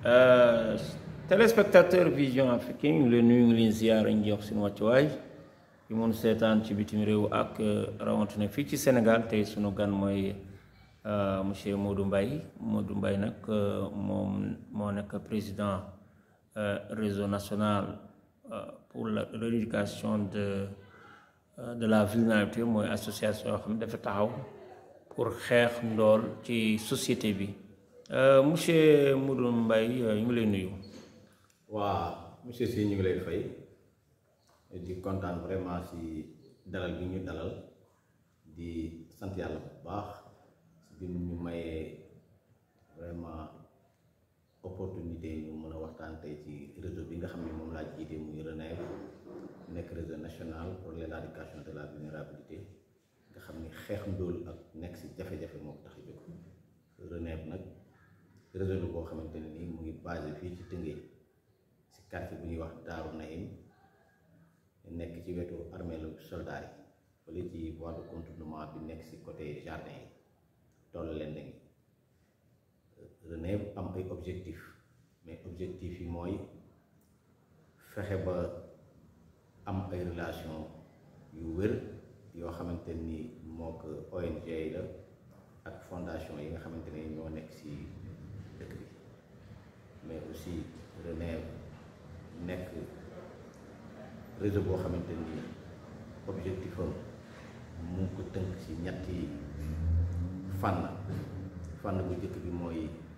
téléspectateur vision africain ñu ngi leen nuyu ngi leen ziyaara ñu jox seen wàccuwaay yu mun seetaan ci bitim réew ak rawatina fii ci Sénégal tey sunu gan mooy monsieur Modou Mbaye Modou Mbaye nag moom moo nekk président réseau national pour l'éducation de de la vulnérabilité mooy association yoo xam ne dafa taxaw pour xeex ndool ci société bi monsieur Modou Mbaye ñu ngi lay nuyu. waa monsieur Sy ñu ngi lay fay di kontaan vraiment ci dalal bi ñu dalal di sant yàlla bu baax ci bi ñu mayee vraiment opportunité ñu mën a waxtaan tey ci réseau bi nga xam ne moom laa jiite muy RENEV nekk réseau national pour l'éradication de la vulnérabilité nga xam ni xeex ndóol ak nekk ci jafe-jafe moo ko tax a jóg RENEV nag réseau la boo xamante ne nii mu ngi basé fii ci Tëngéej ci quartier bu ñuy wax Daaru Naim nekk ci wetu armeelu soldat yi wala ci voie de contournement bi nekk ci côté jardin yi toll leen ngi RENEV am ay objectif mais objectif yi mooy fexe ba am ay relation yu wér yoo xamante ni moo ko ONG yi la ak fondation yi nga xamante ne ñoo nekk ci dëkk bi mais aussi RENEV nekk réseau boo xamante ni objectif am mu ngi ko tënk ci ñetti fànn fànn bu njëkk bi mooy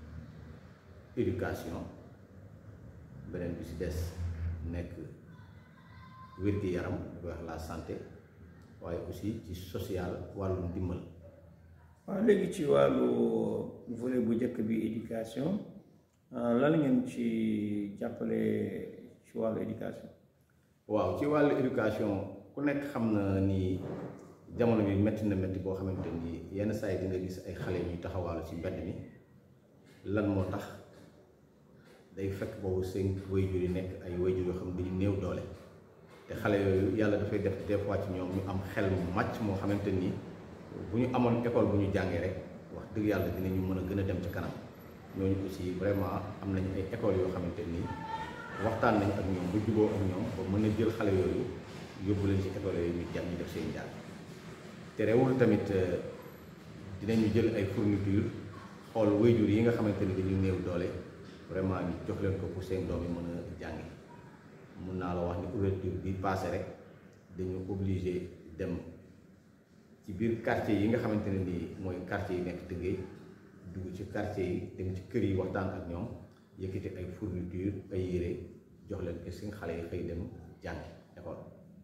éducation beneen bi ci des nekk wér-gi-yaram di wax la santé waaye aussi ci social wàllu ndimbal waaw léegi ci wàllu volet bu njëkk bi éducation lan ngeen ci jàppale ci wàllu éducation waaw ci wàllu éducation ku nekk xam na ni jamono bi métti na métti boo xamante ni yenn saa yi di nga gis ay xale ñuy taxawaalu ci mbedd mi lan moo tax day fekk boobu seen wayjur yi nekk ay wayjur yoo xam ne dañu néew doole te xale yooyu yàlla dafay def des fois ci ñoom ñu am xel mu màcc moo xamante ni bu ñu amoon école bu ñu jàngee rek wax dëgg yàlla dinañu mën a gën a dem ci kanam ñooñu aussi vraiment am nañu ay écoles yoo xamante ni waxtaan nañ ak ñoom ba juboo ak ñoom ba mën a jël xale yooyu yóbbu leen ci école yooyu ñu jàng ñu def seen jàng te rewul tamit dinañu jël ay fourniture xool wayjur yi nga xamante ni dañu néew doole vraiment ñu jox leen ko pour seen doom yi mën a jàngi mun naa la wax ni ouverture bi passé rek dañu obligé dem ci biir quartier yi nga xamante ne nii mooy quartier yi nekk Tëngéej dugg ci quartier yi dem ci kër yi waxtaan ak ñoom yëkkati ay fourniture ay yére jox leen ko seen xale yi xëy dem jàngi école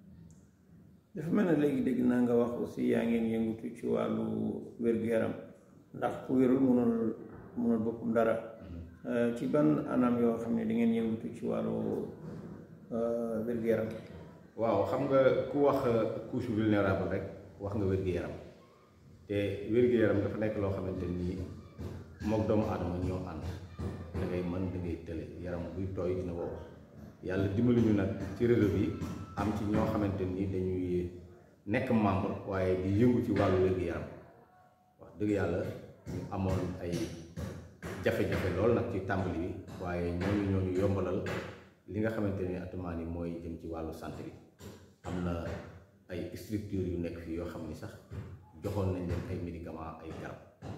dafa mel ne léegi dégg naa nga wax aussi yaa ngeen yëngutu ci wàllu wér-gu-yaram ndax ku wérul mënul mënul boppam dara ci ban anam yoo xam ne di ngeen yëngutu ci wàllu wér-gu-yaram waaw xam nga ku wax couche vulnérable rek wax nga wér-gu-yaram te wér-gu-yaram dafa nekk loo xamante nii mook doomu aadama ñoo ànd da ngay mën da ngay tële yaram buy tooy dina wow yàlla dimbali ñu nag ci réseau bi am ci ñoo xamante ni dañuy nekk membre waaye di yëngu ci wàllu wér-gu-yaram wax dëgg yàlla ñu amoon ay jafe-jafe lool nag ci tàmbali bi waaye ñooñu ñooñu yombalal li nga xamante ni actuellement ni mooy jëm ci wàllu santé bi am na ay structures yu nekk fii yoo xam ni sax joxoon nañ leen ay médicaments ay garab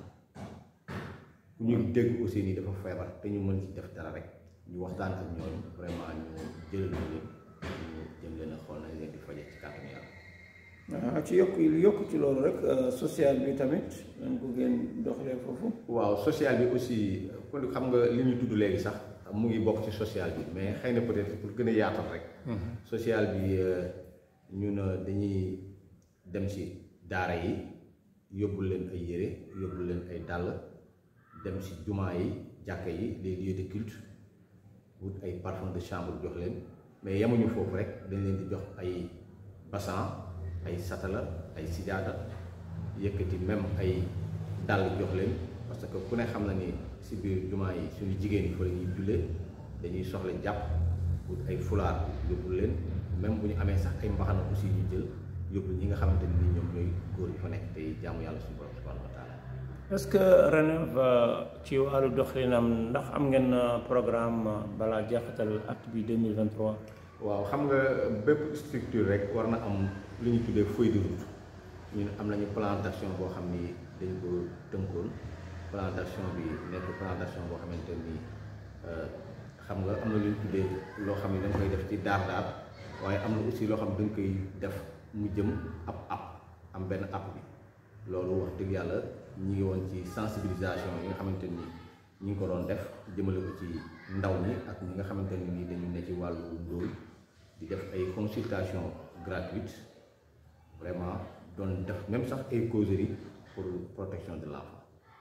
ku ñu dégg aussi ni dafa feebar te ñu mën ci def dara rek ñu waxtaan ak ñooñu vraiment ñu jëlal ñu leen ñu jëm leen a xool nañ leen di faje ci kàttanu yàlla waaw ci yokk yokk ci loolu rek social bi tamit dañ ko ngeen doxalee foofu waaw social bi aussi kon xam nga li ñu tudd léegi sax mu ngi bokk ci social bi mais xëy na peut-être pour gën a yaatal rek social bi ñun dañuy dem ci daara yi yóbbul leen ay yére yóbbul leen ay dàll dem ci jumaa yi jàkka yi les lieux de culte wut ay parfum de chambre jox leen mais yemuñu foofu rek dañ leen di jox ay bassan ay satala ay sijaada yëkkati même ay dàll jox leen parce que ku ne xam na ni si biir jumaa yi suñu jigéen yi fa la ñuy jullee dañuy soxla jàpp wut ay fulaar yóbbul leen même bu ñu amee sax ay mbaxana aussi ñu jël yóbbu ñi nga xamante ni ñoom ñooy góor yi fa nekk tey jaamu yàlla suñu borom subhanahu wa taala est-ce que RENEV ci wàllu doxalinam ndax am ngeen programme balaa jeexital at bi 2023 waaw xam nga bépp structure rek war na am lu ñu tuddee feuille de route ñun am nañu plan d'action boo xam ni dañ ko tënkoon plan d'action bi nekk plan d'action boo xamante ni xam nga am na lu ñu tuddee loo xam ne dañ koy def ci daar daar waaye am na aussi loo xam ne dañ koy def mu jëm ab app am benn app bi loolu wax dëgg yàlla ñi ngi woon ci sensibilisation yi nga xamante ni ñi ngi ko doon def jëmale ko ci ndaw ñi ak ñi nga xamante ni nii dañu ne ci wàllu ndóol di def ay consultation gratuite vraiment doon def même sax ay causerie pour protection de l'enfant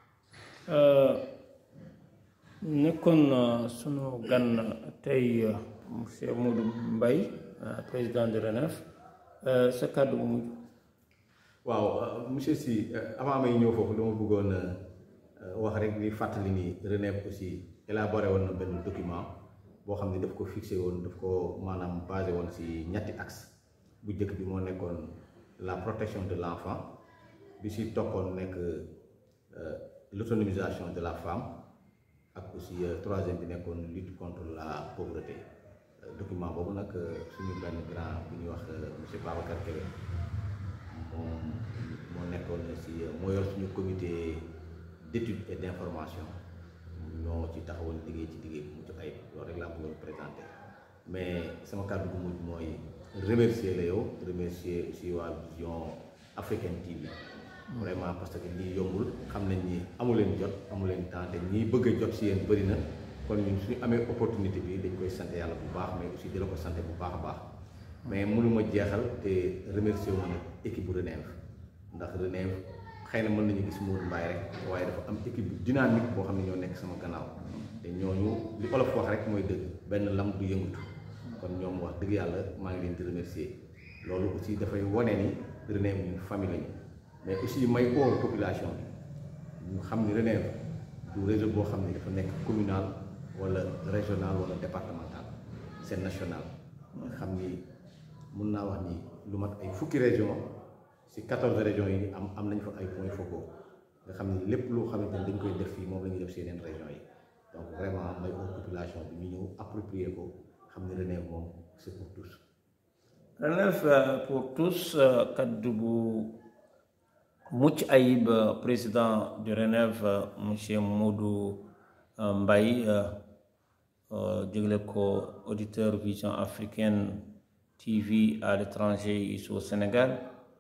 nekkoon sunu gan tey monsieur Modou Mbaye président de RENEV sa kàddu bu mujj waaw monsieur Sy avant may ñëw foofu dama bëggoon wax rek di fàttali ni RENEV aussi élaboré woon na benn document boo xam ne daf ko fixé woon daf ko maanaam basé woon ci ñetti axe bu njëkk bi moo nekkoon la protection de l'enfant bi ci toppoon nekk l'autonomisation de la femme ak aussi troisième bi nekkoon lutte contre la pauvreté document boobu nag suñu benn grand bu ñuy wax monsieur Babacar Kébé moom moo nekkoon ci moo yor suñu comité d'étude et d'information ñoo ci taxawal liggéey ci liggéey bu mucc ayib loolu rek laa bëggoon présenter mais sama kàddu bu mujj mooy remercier la yow remercier aussi waa Vision Africaine TV vraiment parce que lii yombul xam nañ ni amu leen jot amu leen temps te ñiy bëgg a jot si yéen bëri na kon ñun suñu amee opportunité bi dañ koy sant yàlla bu baax mais aussi di la ko sant bu baax a baax mais mënuma jeexal te remercier wu ma nag équipe bu RENEV ndax RENEV xëy na mën nañu gis Modou Mbaye rek waaye dafa am équipe bu dynamique boo xam ne ñoo nekk sama gannaaw te ñooñu li olof wax rek mooy dëgg benn lam du yëngatu kon ñoom wax dëgg yàlla maa ngi leen di remercier loolu aussi dafay wane ni RENEV ñun famille lañu mais aussi may oo population bi ñu xam ni RENEV du réseau boo xam ne dafa nekk communal wala régional wala départemental c'est national nga xam ni mun naa wax ni lu mat ay fukki région ci quatorze régions yi am am nañ fa ay points focaux nga xam ni lépp loo xamante ni dañ koy def fii moom la ñuy def ci yeneen régions yi donc vraiment may oo population bi ñu ñëw approprier ko xam ni RENEV moom c'est pour tous RENEV pour tous kaddu bu mucc ayib président du RENEV monsieur Modou Mbaye jégle ko auditeur Vision Africaine TV à l'étranger ici au Sénégal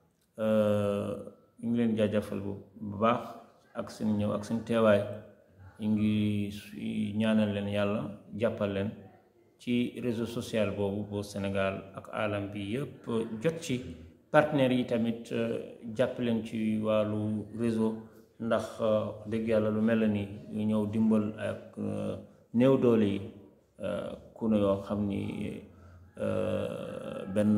ñu ngi leen jaajëfal bu baax ak seen ñëw ak seen teewaay ñu ngi ñaanal leen yàlla jàppal leen ci réseau social boobu boo Sénégal ak alam bi yëpp jot ci partenaires yi tamit jàpp leen ci wàllu réseau ndax dëgg yàlla lu mel ni ñu ñëw dimbal ak néew doole yi ku ne yoo xam ni benn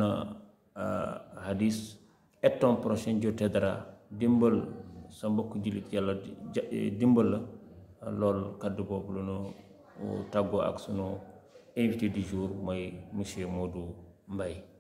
hadis et ton prochain Dieu t'aidera dimbal sa mbokk jullit yàlla dimbal la loolu kaddu boobu lu nu tàggoo ak sunu invité du jour mooy monsieur Modou Mbaye